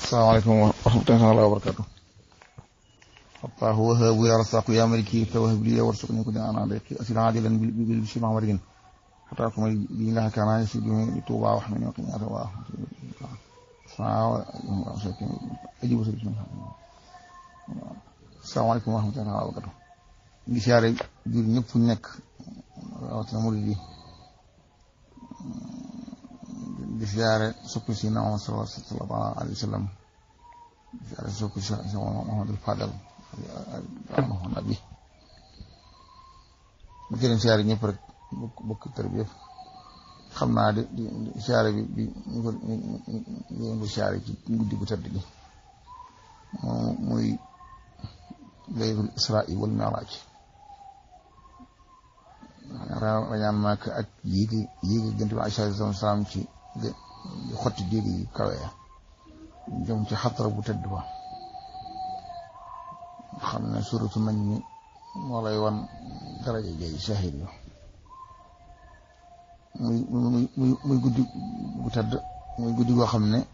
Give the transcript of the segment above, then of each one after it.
salaamaaleykum wa rahmatullahi wa barakatu Allahu wahaabu ya rasaqu ya maliki tawahab li warsuqni kulli ana daqi asil ajilan bil bishri mahmadin hatta kuma bi la kana yasi bi tuba wa hamni wa qiyata wa ajibu salaamaaleykum wa rahmatullahi wa barakatu ngi siyaare jur ñëpp fu nekk rawatina murid yi di siyaare soppi si na Muhammad sallallahu alayhi wa sallam di siyaare soppi si Muhammadul Fadal nabi bu gëneen siyaare ñëpp rek bokk bokk tër bi yëpp xam naa di di siyaare bi bi ñu ko ñu ko siyaare ci guddi gu tëdd gi muy laylatul israa wal mi'raaj rañaan maak ak yéegi yéegi gënt bi Aysa salaam ci xotti déeg yi kawe jëm ci xatara bu tëdd ba xam ne suratu nañ ni moo lay wan daraja jay shahid yu muy muy muy muy guddi bu tëdd muy guddi goo xam ne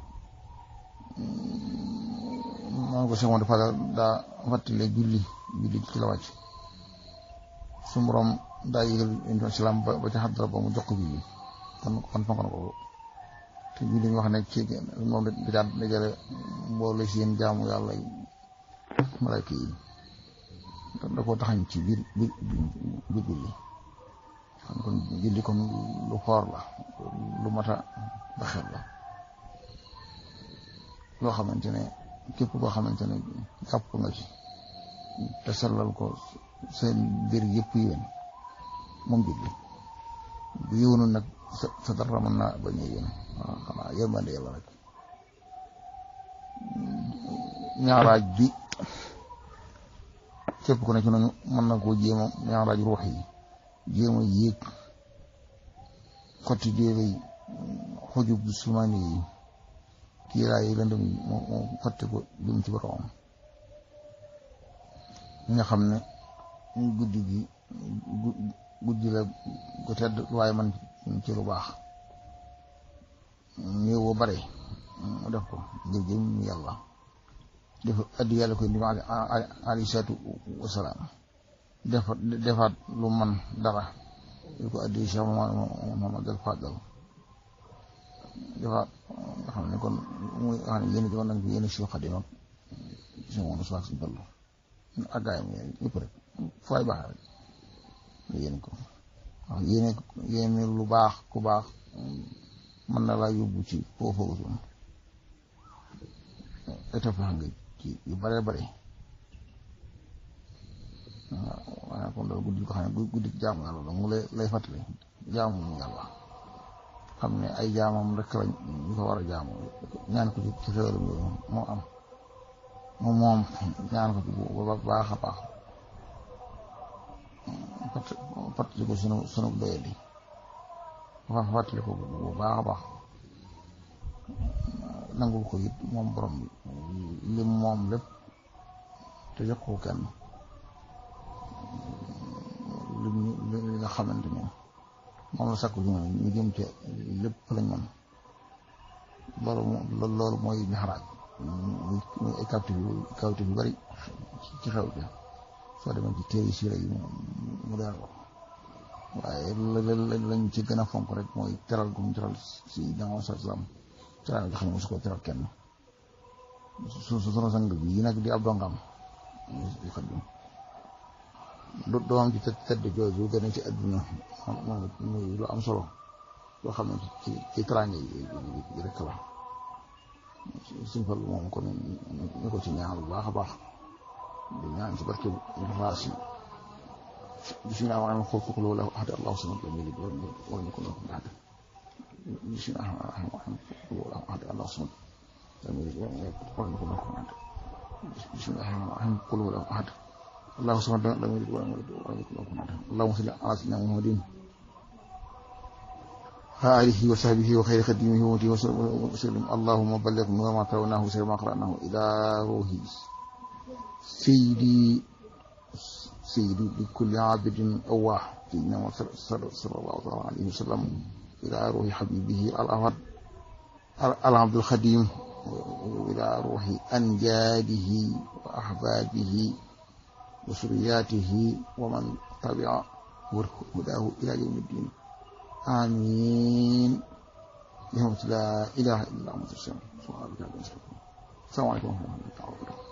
maa ngi ko semoon dafa daa fàttale julli julli ci la wàcc su borom daa yëgal indi islam ba ba ci xadra ba mu jox ko julli kon kon fonk na ko te julli ñu wax ne ci moom da daan dajale mboole seen jaamu yàlla malayka yi da koo taxañ ci biir biir biir julli xam kon julli kon lu foor la lu mata baxel la loo xamante ne képp koo xamante ne jàpp nga ci te sellal ko seen mbir yëpp yéen moom julli bu yëwnu nag sa sa dara mën naa bañ a yéen waaw xanaa yërmande yàlla rek ñaaraaj bi képp ku ne ci nañu mën na koo jéema ñaaraaj ruux yi jéema yéeg xotti déere yi xoju bu sumaani yi kiiraay yi lëndëm yi moo moo xotti ko jëm ci boromam ñi nga xam ne guddi gi guddi la gu tedd waaye man ci lu baax néew ba bare mu def ko ngir jëm yàlla def addi yàlla koy ndim alayhi salaatu wasalaam defa defaat lu man dara yu ko addi Cheikh Muhammad al Fadal defaat nga xam ne kon muy nga xam ne yéen joon nañ ko yéen si Xadim ak si moom suwaak si ballu ak gaayam yëpp rek fooy baax rek yéen ko wax yéene yéene lu baax ku baax mën na laa yóbbu ci foofu étape nga ci yu bare bare waaw waaye kon daal guddi ko xam ne guddi jaamu yàlla la mu lay lay fàttali jaamu yàlla xam ne ay jaamam rek lañ ñu ko war a jaamu ñaan ko ci ci xéwalam yooyu moo am moom moom ñaan ko ci bu baax a baax fàttali ko sunu sunu doyadi fa fàttali ko bu baax a baax nangul ko it moom borom bi lim moom lépp te jox ko kenn lim li nga xamante ne moom la sakku ñu ñu jëm ci lépp lañ mën loolu loolu mooy mixraaj muy ay kawtif yu kawtif yu bari ci xew bi soo demee ci téere siira yi mu daal ko waaye lañ ci gën a fonk rek mooy teral gu mu teral si danga sa islam teral nga xam ne mosu ko teral kenn su su sunu sang bi yi nag di ab dongam xadim doomam ci tedd jooju gën a ci àdduna moom muy lu am solo loo xam ne ci ci teraange yi rek la suñ fal moom kon ñu ko ci ñaan bu baax a baax di ñaan ci barke raas yi bismillah wa rahmaan xool kooku loolu ahad allahu samad lam yalid walam yulad walam yakun lahu kufuwan ahad bismillah rahmaan rahim loolu ahad allahu samad lam yalid walam yulad walam yakun lahu kufuwan ahad bismillah rahmaan rahim qul huwa ahad allahu samad lam yalid walam yulad walam yakun lahu kufuwan ahad allahumma salli ala sayyidina muhammadin آله وصحبه وخير خديمه وموته وسلم اللهم بلغ نور ما ترونه وسر ما قرأناه إلى روحي سيدي سيدي لكل عابد أواه سيدنا صلى الله عليه وسلم إلى روح حبيبه الأفضل العبد الخديم إلى روح أنجاده وأحبابه وسرياته ومن تبع هداه إلى يوم الدين آمين بحمد لا إله إلا أنت السلام السلام عليكم ورحمة الله وبركاته